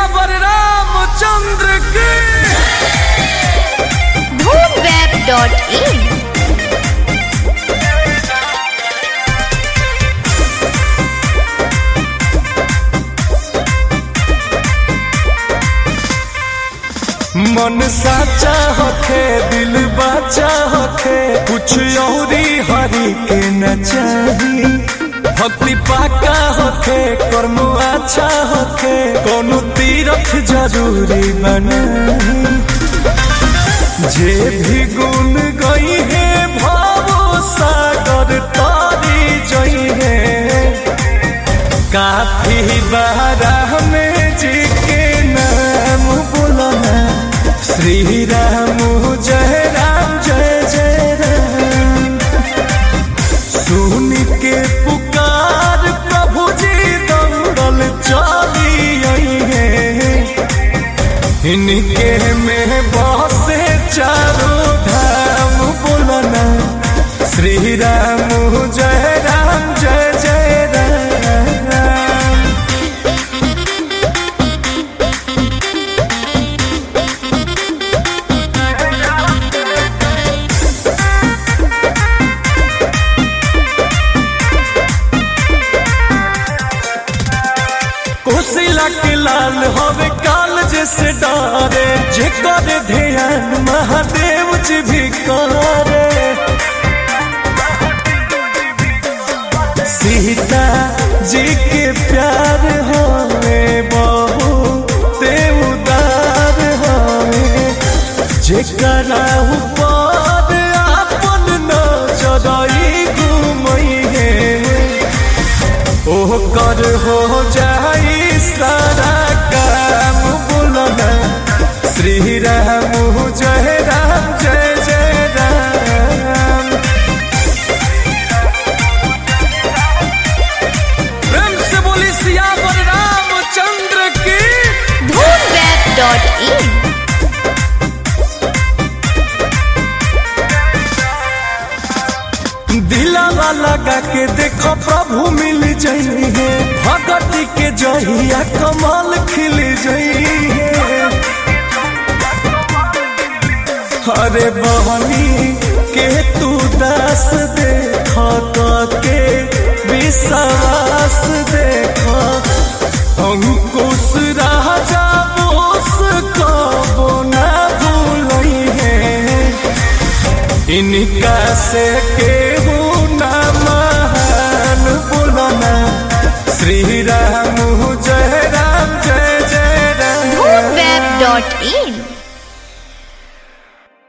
सियावर रामचंद्र की धूमवेब.in मन साचा होखे दिल बाचा होखे कुछ औरी हरी के न चाही भक्ति पाका होखे कर्म अच्छा होखे कोनो तीरथ जरूरी बनाही जे भी गुण गई है भावो सागर तारी जई है काफी बारा में जी के नाम बुलाना श्री राम जय राम जय जय राम सुन के पुकार प्रभु जी दौड़ल चली आई है इनके में बसे चारों धाम बोलना श्री राम जय राम जय जय राम कोसिला के लाल होवे काल जैसे डारे जे करे ध्यान महादेव जी भी करे सीता जी के प्यार होवे बहु ते उदार होवे जेकरा ऊपर आपन नजरई घुमई है ओह कर हो जाई सारा काम बोलना श्री राम जय राम जय जय राम प्रेम से बोली सियावर रामचंद्र की धूमवेब.in दिलावा लगा के देखो प्रभु मिल जाई है भगत के जहिया कमाल खिल जाई है अरे बहनी के तू दास देख के विश्वास देख अंकुश राजा बोस कबो ना भूलई है इनका से केहू ना महान बोलना श्री राम जय राम जय जय राम धूमवेब.in